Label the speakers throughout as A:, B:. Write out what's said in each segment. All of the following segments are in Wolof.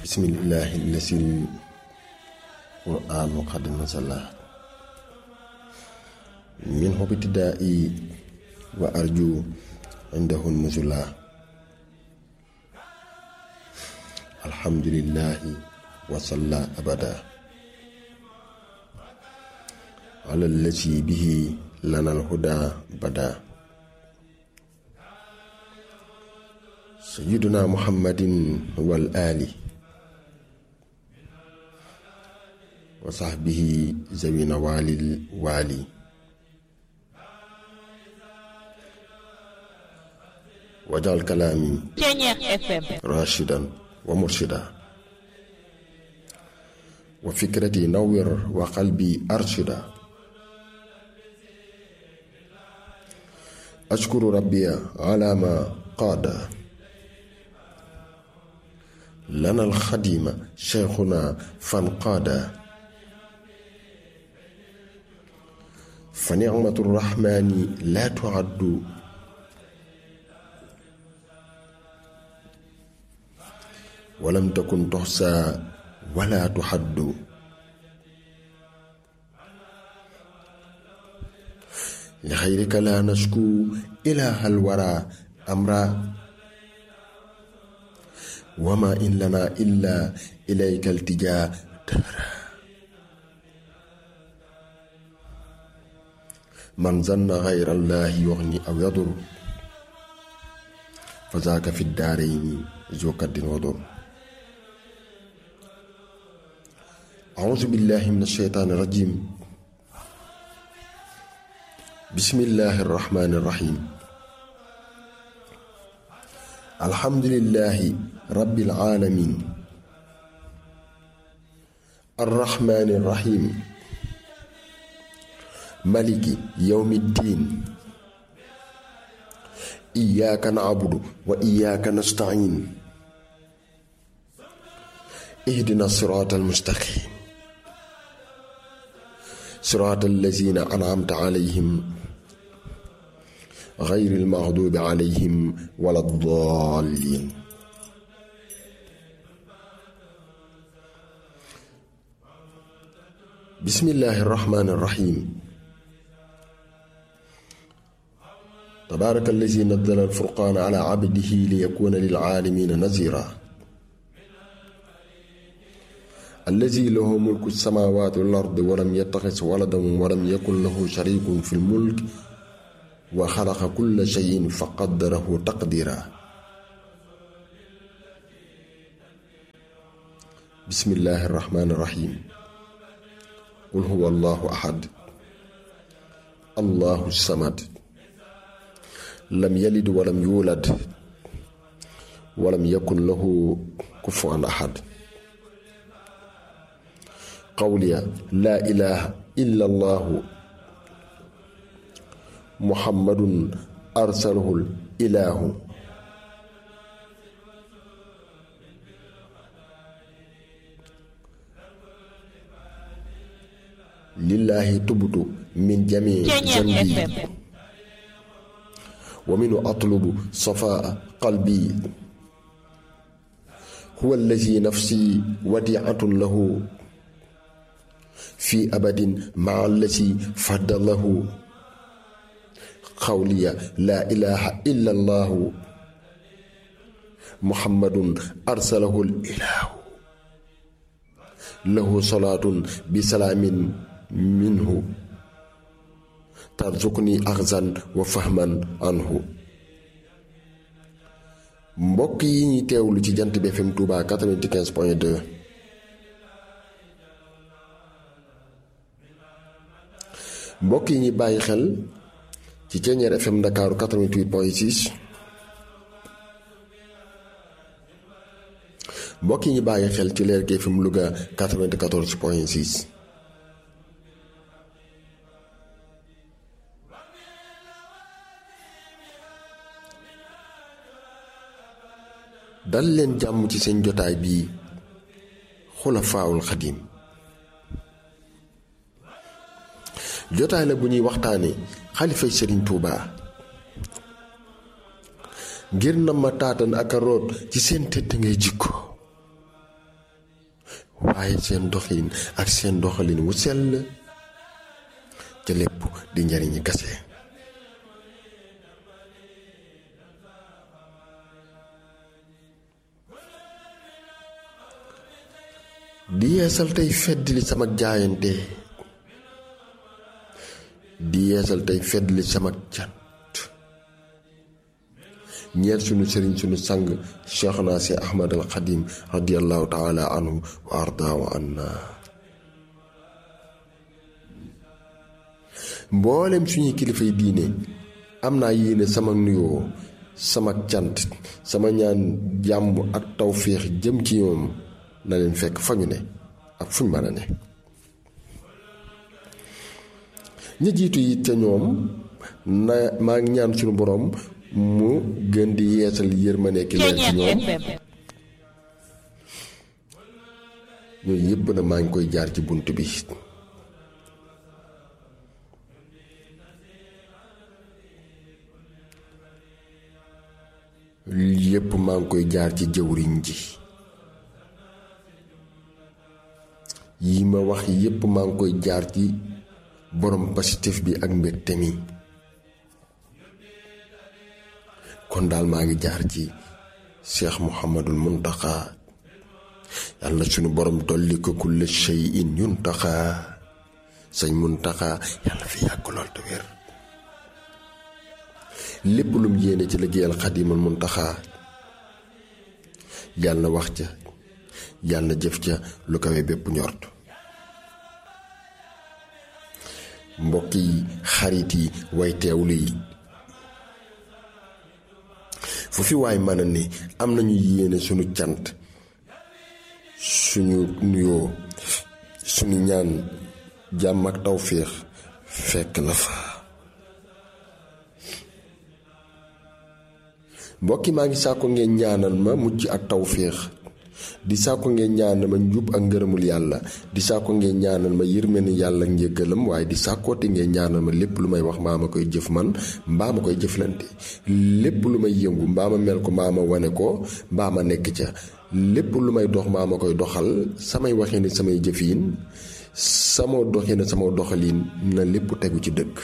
A: bismillahi lasil qur'anu qad nazala minhu ibtidaa'i wa arju indahu nuzula alhamdulillahi wa salla abada ala allati bihi lana alhuda bada sayyiduna muhammadin wal ali wa sahbihi zawina walil wali wajal kalaami rashidan wa murshida wa fikrati nawwir wa qalbi arshida ashkuru rabbiya ala ma qaada lana alxadima cheikhuna fanqaada fa nicmatu rrahmani la tuaddu walam takun toxsa wala tuxaddu li xayrika la nashku ilaha alwara amra wama in lana illa ilayka altija dahra man zanna xayra allahi yuxni aw yadur fa zaaka fi daarayni zu kaddin wadur أعوذ بالله من الشيطان الرجيم بسم الله الرحمن الرحيم الحمد لله رب العالمين الرحمن الرحيم ملك يوم الدين إياك نعبد وإياك نستعين اهدنا الصراط المستقيم صراط الذين أنعمت عليهم غير المغضوب عليهم ولا الضالين بسم الله الرحمن الرحيم تبارك الذي نزل الفرقان على عبده ليكون للعالمين نذيرا الذي له ملك السماوات والأرض ولم يتخذ ولدا ولم يكن له شريك في الملك وخلق كل شيء فقدره تقديرا بسم الله الرحمن الرحيم قل هو الله أحد الله الصمد لم يلد ولم يولد ولم يكن له كفوا أحد قولي لا إله إلا الله محمد أرسله الإله لله تبت من جميع ذنبي ومنه أطلب صفاء قلبي هو الذي نفسي وديعة له في أبد مع الذي فضله قولي لا إله إلا الله محمد أرسله الإله له صلاة بسلام منه ترزقني أخذا وفهما عنه mbokk yi ñuy teewlu ci jant bi FM Touba 95 point 2 mbokk yi ñuy bàyyi xel ci Ceeñeer FM Ndakaaru 88 point 6 mbokk yi ñu bàyyi xel ci Leer gi FM Louga 94 point 6 dal leen jàmm ci seen jotaay bii Xulafaawul Xadiim jotaay la bu ñuy waxtaane xalifay sëriñ Tuuba ngir na ma taatan ak a root ci seen tëdd ngay jikko waaye seen doxin ak seen doxalin wu sell ca lépp di njariñi kase di yeesal tey feddli sama jaayante di yeesal tey feddli sama cant ñeer sunu sëriñ sunu sang cheikhna si ahmad al xadim radiallahu taala anhu wa arda wa anna mboolem suñuy kilifay diine am naa yéene sama nuyoo sama cant sama ñaan jàmm ak tawféex jëm ci ñoom na leen fekk fa ñu ne ak fuñ mën a ne ña jiitu yi ca ñoom na maa ngi ñaan suñu boroom mu gën di yeesal yërmande ki leen ci ñoom ñooyu yépp na maa ngi koy jaar ci bunt bi yépp maa ngi koy jaar ci jëwriñ ji yi ma wax yépp maa ngi koy jaar ci borom pasitif bi ak mbégte mi kon daal maa ngi jaar ci cheikh muhammadul muntaxa yàlla sunu borom dolli ko kulle shay'in yuntaxa sañ muntaxa yàlla fi yàgg lool te wér lépp lum yéene ci liggéeyal xadimal muntaxa yàlla wax ca yàlla jëf ca lu kawe bépp njort mbokk yi xarit yi way teewlu yi fu fi waay mën a ne am nañu yéene suñu cant suñu nuyoo suñu ñaan jàmm ak tawféex fekk la fa mbokki maa ngi sàkko ngeen ñaanal ma mucc ak tawféex di sàkko ngeen ñaanal ma njub ak ngërëmul yàlla di sàkko ngeen ñaanal ma yërmande yàlla ak njëggalam waaye di sàkkoote ngeen ñaanal ma lépp lu may wax mbaa ma koy jëf man mbaa ma koy jëflante lépp lu may yëngu mbaa ma mel ko mbaa ma wane ko mbaa ma nekk ca lépp lu may dox mbaa ma koy doxal samay waxin samay jëfiin sama doxin sama doxalin na lépp tegu ci dëgg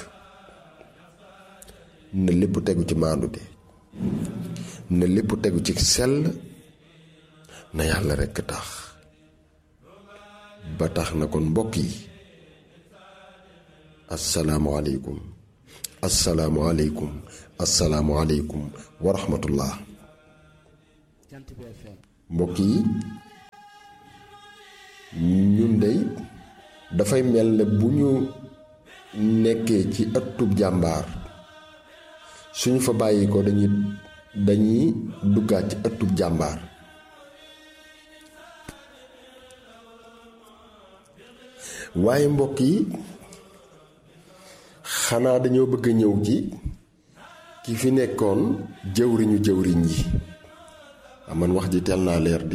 A: na lépp tegu ci maandute na lépp tegu ci sell na yàlla rekk tax ba tax na kon mbokk yi asalaamualeykum asalaamualeykum asalaamualeykum wa rahmatullah mbokk yi ñun dey dafay mel ne bu ñu nekkee ci ëttub jàmbaar suñu fa bàyyi ko dañuy dañuy duggaat ci ëttub jàmbaar waaye mbokk yi xanaa dañoo bëgg a ñëw ci ki fi nekkoon jëwriñu jëwriñ yi aman wax ji teel naa leer di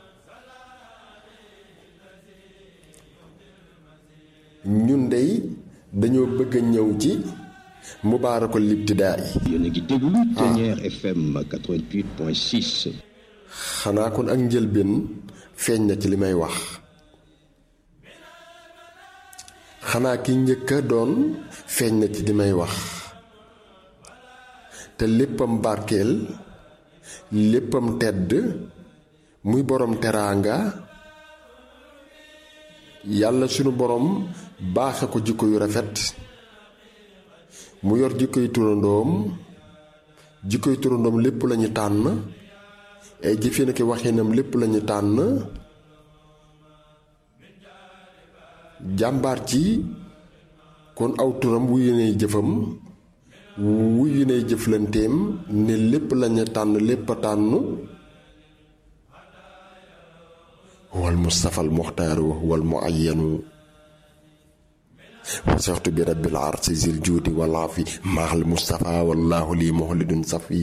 A: ñun dey dañoo bëgg a ñëw ci mubaarakul ibtidaa yi
B: yéen a ngi déglu Ténière FM 88.6
A: xanaa kon ak njëlbeen feeñ na ci li may wax xanaa ki njëkk a doon feeñ na ci li may wax te léppam barkeel léppam tedd muy borom teraanga yàlla sunu borom baaxe ko jikko yu rafet mu yor jikkoy turandoom jikkoy turandoom lépp lañu tànn ay jëfee na ki waxinam lépp lañu tànn jàmbaar ci kon aw turam wuyu nay jëfam wuyu nay jëflanteem ne lépp lañu tànn lépp a tànn wal mustafa al muxtaaru wal muayyanu wasaxtu bi rabbil arsi zil juudi wal afi maaxal mustafa wallahu lii muxlidun safi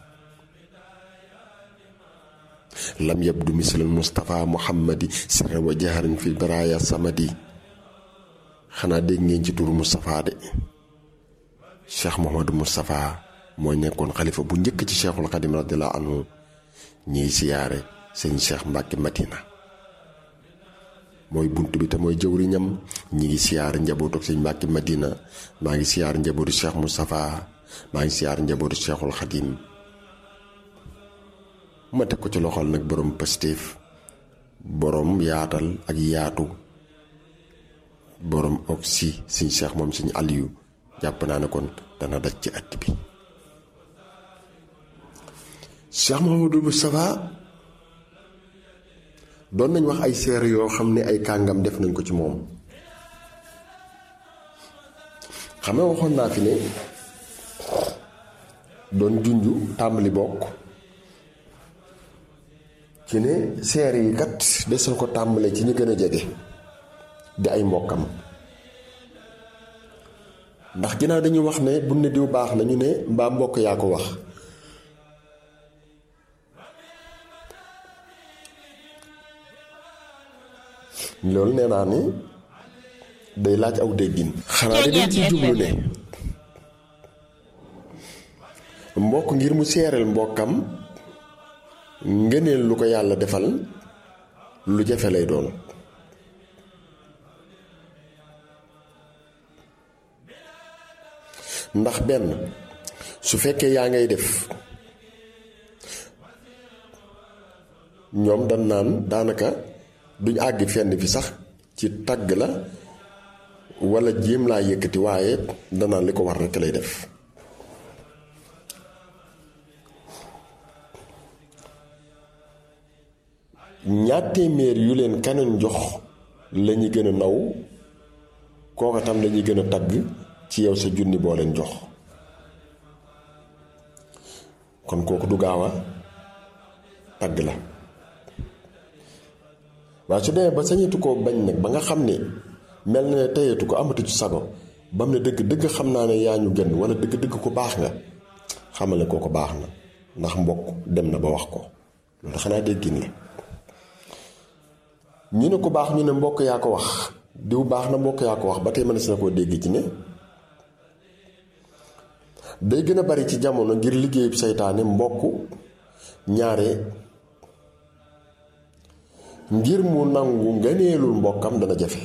A: lam yabdu mislal mustafa muhammadi sirra wa jaharin fi baraaya samadi xanaa dégg ngeen ci turu Moustapha de Cheikh Mouhamadou Moustapha mooy nekkoon xalifa bu njëkk ci Cheikhul Xadim radiyallahu anhu ñiy siyaare sëñ Cheikh Mbacke Madina mooy bunt bi te mooy jëwriñam ñi ngi siyaar njabootu sëñ Mbàkke Madina maa ngi siyaar njabootu Cheikh Moustapha maa ngi siyaar njabootu Cheikhul Xadim ma teg ko ci loxol nag borom Pastef borom yaatal ak yaatu borom oxy sëñ Cheikh moom sëñ Aliou jàpp naa ne kon dana daj ci at bi Cheikh Mouhamadou Moustapha doon nañ wax ay seer yoo xam ne ay kàngam def nañ ko ci moom xam nga waxoon naa fi ne doon junju tàmbali bokk ci ne seer yi kat des na ko tàmbale ci ñi gën a jege di ay mbokkam ndax ginnaaw dañuy wax ne bu ne diw baax na ñu ne mbaa mbokk yaa ko wax loolu nee naa ni day laaj aw déggin xanaa de dañ ci jublu ne mbokk ngir mu seereel mbokkam ngëneel lu ko yàlla defal lu jafe lay doon ndax benn su fekkee yaa ngay def ñoom dañ naan daanaka duñ àgg fenn fi sax ci tàgg la walla jéem laa yëkkati waaye danaan li ko war rekk lay def ñaar téeméer yu leen kaneen jox lañuy gën a naw kooka tam lañuy gën a tagg ci yow sa junni boo leen jox kon kooku du gaaw a tagg la waaye su demee ba sañetu koo bañ nag ba nga xam ne mel na ne teyatu ko amatu ci sago ba mu ne dëgg dëgg xam naa ne yaa ñu gën wala dëgg dëgg ko baax nga xamal ne kooku baax na ndax mbokk dem na ba wax ko loolu xanaa déggin la ñu ne ko baax ñu ne mbokk yaa ko wax diw baax na mbokk yaa ko wax ba tey mënees na koo dégg ci ne day gën a bari ci jamono ngir liggéeyub seytaane mbokk ñaare ngir mu nangu ngëneelul mbokkam dana jafe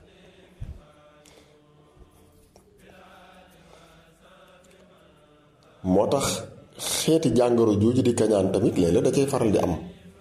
A: moo tax xeeti jàngoro jooju di kañaan tamit léeg-léeg da cay faral di am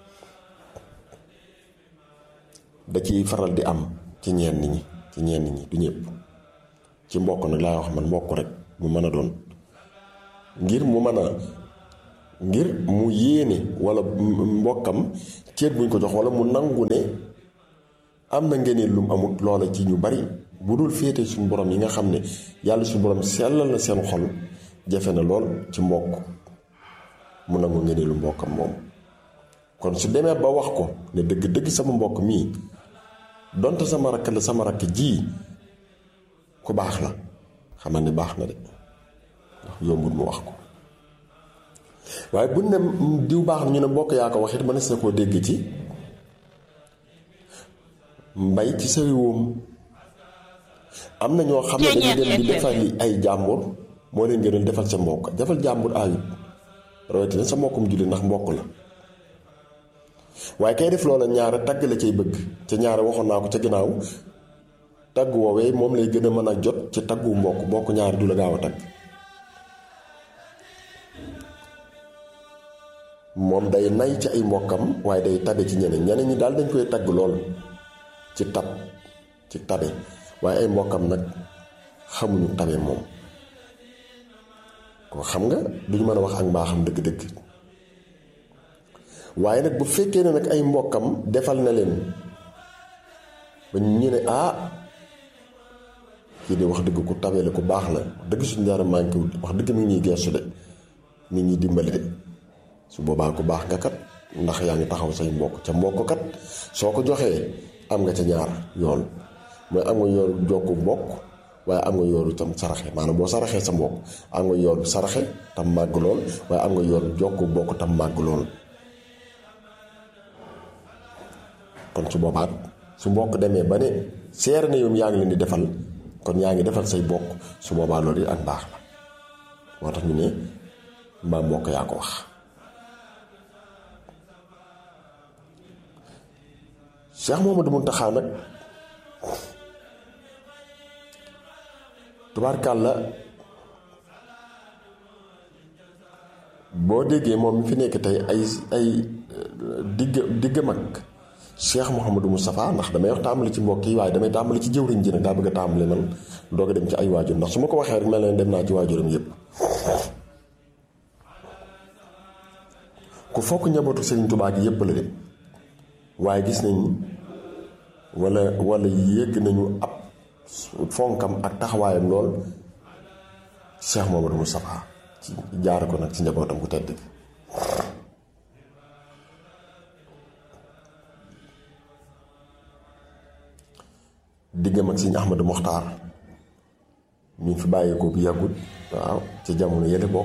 A: da ciy faral di am ci ñenn ñi ci ñenn ñi du ñëpp ci mbokk nag laa wax man mbokk rek mu mën a doon ngir mu mën a ngir mu yéene wala mbokkam ceet buñ ko jox wala mu nangu ne am na ngeneen lu mu amut loola ci ñu bari bu dul féete suñu borom yi nga xam ne yàlla suñu borom sellal na seen xol jafe na lool ci mbokk mu nangu ngeneen lu mbokkam moom kon su demee ba wax ko ne dëgg-dëgg sama mbokk mii donte sama rakk la sama rakk ji ku baax la xamal ni baax na de ndax yombul mu wax ko waaye bu ne diw baax na ñu ne mbokk yaa ko wax it mënees na koo dégg ci mbay ci sa réewam am na ñoo xam ne dañuy dem di defal li ay jàmbur moo leen gënal defal sa mbokk defal jàmbur ayut rawatina sa mbokkum julli ndax mbokk la waaye kay def loola ñaare tagg la cay bëgg ca ñaare waxoon naa ko ca ginnaaw tagg woowee moom lay gën a mën a jot ci taggu mbokk mbokk ñaare du la gaaw a tagg moom day nay ci ay mbokkam waaye day tabe ci ñeneen ñeneen ñi daal dañ koy tagg lool ci tab ci tabe waaye ay mbokkam nag xamuñu tabe moom ko xam nga duñu mën a wax ak mbaaxam dëgg-dëgg waaye nag bu fekkee ne nag ay mbokkam defal na leen ba ñu ne ah kii de wax dëgg ku tabe la ku baax la dëgg suñu dara manqué wut wax dëgg mi ngi ñuy geesu de nit ñi dimbali de su boobaa ku baax nga kat ndax yaa ngi taxaw say mbokk ca mbokk kat soo ko joxee am nga ca ñaar yoon mooy am nga yoonu jokku mbokk waaye am nga yoonu tam saraxe maanaam boo saraxee sa mbokk am nga yoonu saraxe tam màgg lool waaye am nga yoonu jokku mbokk tam màgg lool kon su boobaat su mbokk demee ba ne seer na yow yaa ngi leen di defal kon yaa ngi defal say bokk su boobaa loolu it ak baax la moo tax ñu ne mbaa mbokk yaa ko wax Cheikh Mouhamadou Mountakha nag tubaarkàlla boo déggee moom mi fi nekk tey ay ay digg diggam ak Cheikh Mouhamadou Moustapha ndax damay wax tàmbali ci mbokk yi waaye damay tàmbali ci jëwriñ ji nag daa bëgg a tàmbali man doog a dem ci ay waajur ndax su ma ko waxee rek mel na dem naa ci waajuram yépp ku fokk njabootu Serigne Touba gi yépp la dem waaye gis nañ wala wala yégg nañu ab fonkam ak taxawaayam lool Cheikh Mouhamadou Moustapha ci jaare ko nag ci njabootam ku tedd gi diggam ak Sëñ Ahmadu Moxtaar mi fi bàyyeekoo bu yàggut waaw ci jamono yële bokk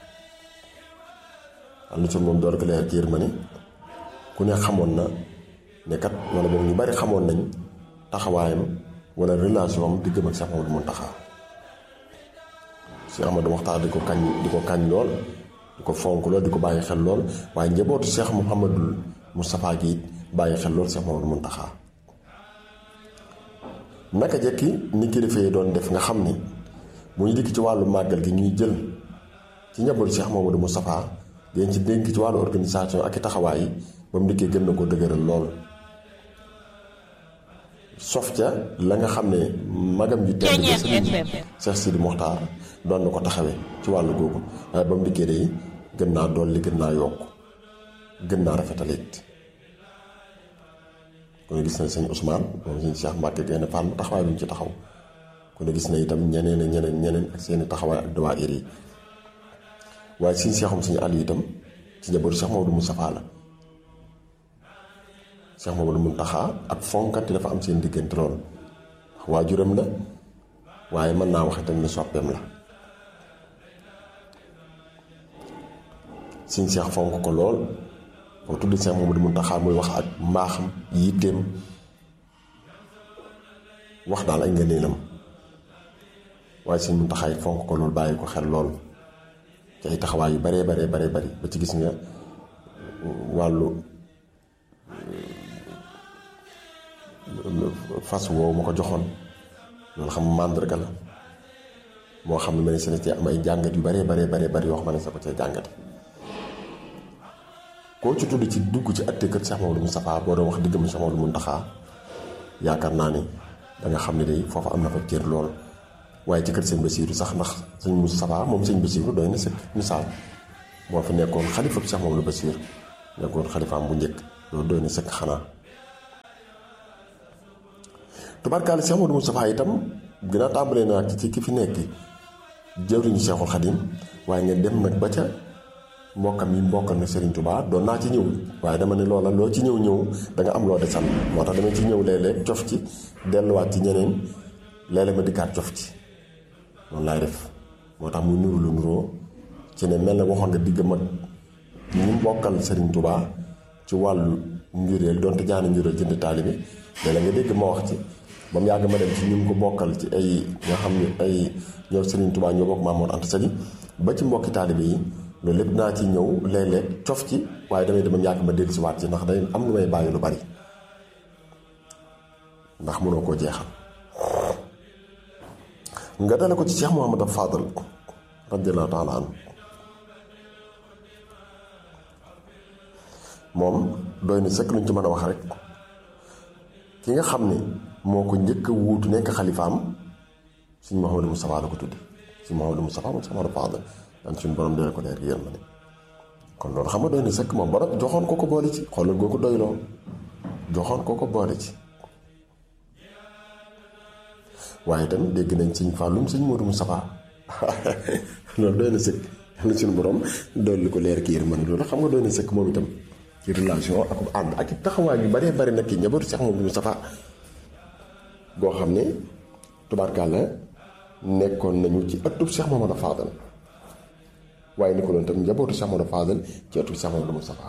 A: am na ci moom door ko leer kiir ma ni ku ne xamoon na ne kat wala boog ñu bari xamoon nañ taxawaayam wala relation am diggam ak Cheikh Ahmadou Mountakha Cheikh Ahmadou Moxtaar di ko kañ di ko kañ lool di ko fonk lool di ko bàyyi xel lool waaye njabootu Cheikh Mouhamadul Moustapha gi it bàyyi xel lool Cheikh Ahmadou Mountakha naka jekki ni kilifa yi doon def nga xam ni bu ñu dikk ci wàllu màggal gi ñuy jël ci njabootu Cheikh Mouhamadou Moustapha dañ ci dénk ci wàllu organisation ak i taxawaay yi ba mu dikkee gën na ko dëgëral lool sof ca la nga xam ne magam ji tedd ba sëriñ Cheikh Sidi Mokhtar doon na ko taxawee ci wàllu googu waaye ba mu dikkee day gën naa dolli gën naa yokk gën naa rafetalit kon gis na sëñ Ousmane moom sëñ Cheikh Mbacke genn fànn taxawaay bi ñu ci taxaw kon gis na itam ñeneen ak ñeneen ñeneen ak seeni taxawaay ak dawaayir yi waaye sëñ Cheikhum sëñ Aliou itam ci njabootu Cheikh Mamadou Moustapha la Cheikh Mamadou Mountakha ak fonkati dafa am seen diggante lool ndax waajuram la waaye mën naa wax itam ne soppeem la sëñ Cheikh fonk ko lool boo tudd Cheikh Mamadou Mountakha muy wax ak mbaaxam yitteem wax daal ay ngëneelam waaye sëñ Mountakha it fonk ko lool bàyyi ko xel lool ci ay taxawaay yu baree baree baree bari ba ci gis nga wàllu fas woowu ma ko joxoon loolu xam màndarga la moo xam ne ma ne si ci am ay jàngat yu baree baree baree bari yoo xam ne sa ko cay jàngate koo ci tudd ci dugg ci atte kër Cheikh Mamadou Moustapha boo doon wax diggam Cheikh Mamadou Mountakha yaakaar naa ni da nga xam ne day foofu am na fa cër lool waaye ci kër sëñ Basiiru sax ndax sëñ Moustapha moom sëñ Basiiru doy na sëkk misaal moo fi nekkoon xalifa bi Cheikh Mamadou Basiir nekkoon xalifaam bu njëkk loolu doy na sëkk xanaa tubaarkaale Cheikh Mamadou Moustapha itam gën a tàmbalee naa ci ki fi nekk jëwriñu Cheikhul Khadim waaye nga dem nag ba ca mbokkam yi mbokkal na Serigne Touba doon naa ci ñëw waaye dama ne loola loo ci ñëw ñëw da nga am loo desal moo tax dama ci ñëw léeg-léeg cof ci delluwaat ci ñeneen léeg-léeg ma dikkaat cof ci noonu laay def moo tax mu nuru lu nuroo ci ne mel na waxoon nga digg mag ñi mbokkal Serigne Touba ci wàllu njureel donte jaani njureel jënd taalibe léeg-léeg nga dégg ma wax ci ba mu yàgg ma dem ci ñun ko bokkal ci ay nga xam ne ay ñoo Serigne Touba ñoo bokk Mamour Anta Sali ba ci mbokki taalibe yi loolu lépp naa ci ñëw léeg-léeg cof ci waaye damay dem yàgg ma dellu si waat ci ndax day am lu may bàyyi lu bari ndax mënoo koo jeexal nga dale ko ci Cheikh Mouhamadou Fadal radiyallahu taala anhu moom doy na sëkk luñ ci mën a wax rek ki nga xam ne moo ko njëkk a wuutu nekk xalifaam suñ Mouhamadou Moustapha la ko tudde suñ Mouhamadou Moustapha moom Cheikh Mouhamadou Fadal daan suñu borom dee ko leer yéen ma ne kon loolu xam nga doy na sëkk moom borom joxoon ko ko boole ci xoolal goo ko doyloo joxoon ko ko boole ci waaye tamit dégg nañ sëñ Fallum sëñ Modou Moustapha loolu doy na sëkk yàlla suñu borom dolli ko leer ki yërmande loolu xam nga doy na sëkk moom itam ci relation ak ànd ak i taxawaay yu baree bari nag ki njabootu Cheikh Modou Moustapha goo xam ne tubaarkàlla nekkoon nañu ci ëttub Cheikh Mamadou Fadal waaye ni ko doon tam njabootu Cheikh Mamadou Fadal ci ëttub Cheikh Mamadou Moustapha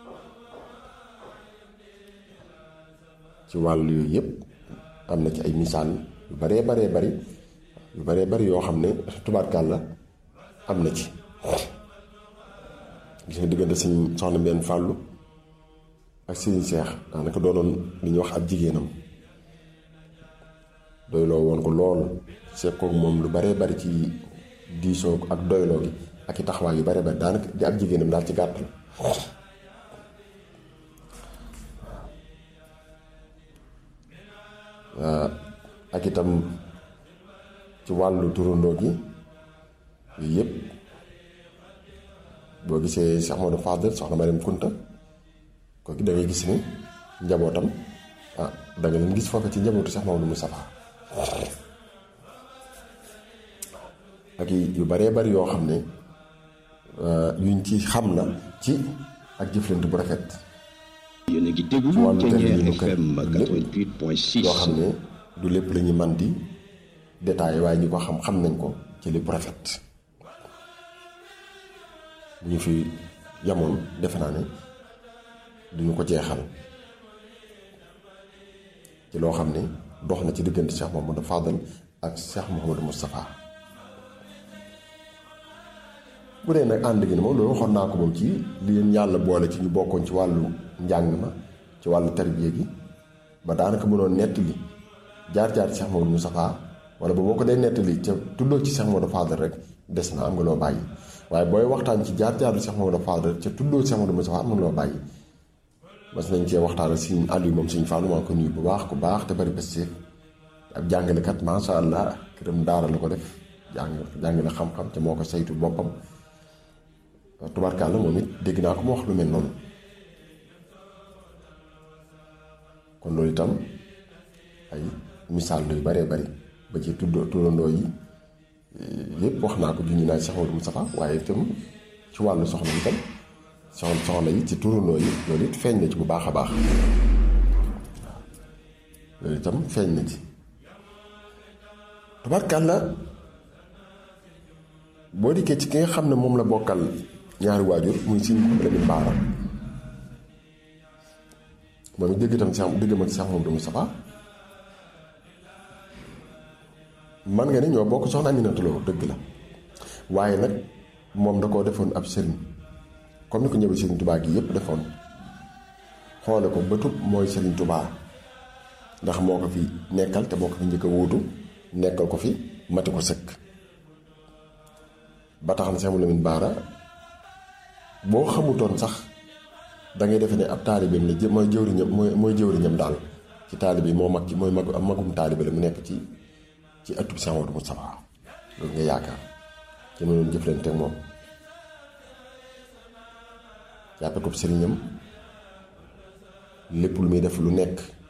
A: ci wàllu yooyu yëpp am na ci ay misaal yu baree baree bari yu baree bari yoo xam ne tubaarkàlla am na ci gis nga diggante suñ soxna benn fàllu ak sëriñ seex daanaka doonoon li ñuy wax ab jigéenam doyloo woon ko lool sekkoog moom lu baree bari ci diisoo ak doyloo gi ak i taxawaay yu baree bari daanaka di ab jigéenam daal ci gàttal ak itam ci wàllu turandoo gi yooyu yëpp boo gisee Cheikh Modou Fadel soxna Mariam Kunta kooku da ngay gis ni njabootam ah da nga leen gis foofu ci njabootu Cheikh Mamadou Moustapha ak yu baree bari yoo xam ne yuñ ci xam na ci ak jëflante bu rafet
B: yéen a ngi déglu Thiéniere FM 88.6
A: yoo xam ne du lépp la ñu man di détaillé waaye ñi ko xam xam nañ ko ci lépp rafet bu ñu fi yamoon defe naa ne duñu ko jeexal ci loo xam ne dox na ci diggante Cheikh Mouhamadou Fadal ak Cheikh Mouhamadou Moustapha bu dee nag ànd gi ne moom loolu waxoon naa ko moom ci li leen yàlla boole ci ñu bokkoon ci wàllu njàng ma ci wàllu tarbiya gi ba daanaka mënoon nettali jaar-jaar ci Cheikh Mouhamadou Moustapha wala ba boo ko dee nettali ca tuddoo ci Cheikh Mouhamadou Fadal rek des na am nga loo bàyyi waaye booy waxtaan ci jaar-jaaru Cheikh Mouhamadou Fadal ca tuddoo Cheikh Mouhamadou Moustapha am nga loo bàyyi mas nañ cee waxtaan suñ àll yi moom suñ fàllu maa ko nuyu bu baax ku baax te bari bés ab jàngalekat macha allah këram daara la ko def jàng jàngale xam-xam te moo ko saytu boppam tubarkàlla moom it dégg naa ko mu wax lu mel noonu kon loolu itam ay misaal yu baree bari ba ci tuddoo turandoo yi yépp wax naa ko junñu naa Cheikh Modou Moustapha waaye itam ci wàllu soxna itam soxna soxna yi ci turandoo yi loolu it feeñ na ci bu baax a baax loolu itam feeñ na ci tubarkàlla boo dikkee ci ki nga xam ne moom la bokkal ñaari waajur muy siñ ko Lamin Baara moom it dégg itam Cheikh dégg ma Cheikh Modou Moustapha man nga ne ñoo bokk soxna Aminata Lo dëgg la waaye nag moom da koo defoon ab sëriñ comme ni ko ñëwee sëriñ Tubaa gi yépp defoon xoole ko bëtub mooy sëriñ Tubaa ndax moo ko fi nekkal te moo ko fi njëkk a wuutu nekkal ko fi mati ko sëkk ba tax na Cheikh Lamine Baara boo xamutoon sax da ngay defe ne ab taalibeem la mooy jëwriñam mooy mooy jëwriñam daal ci taalibe yi moo mag ci mooy mag magum taalibe la mu nekk ci ci ëttub Cheikh Modou Moustapha loolu nga yaakaar ci ma doon jëflante ak moom jàppe ko sëriñam lépp lu muy def lu nekk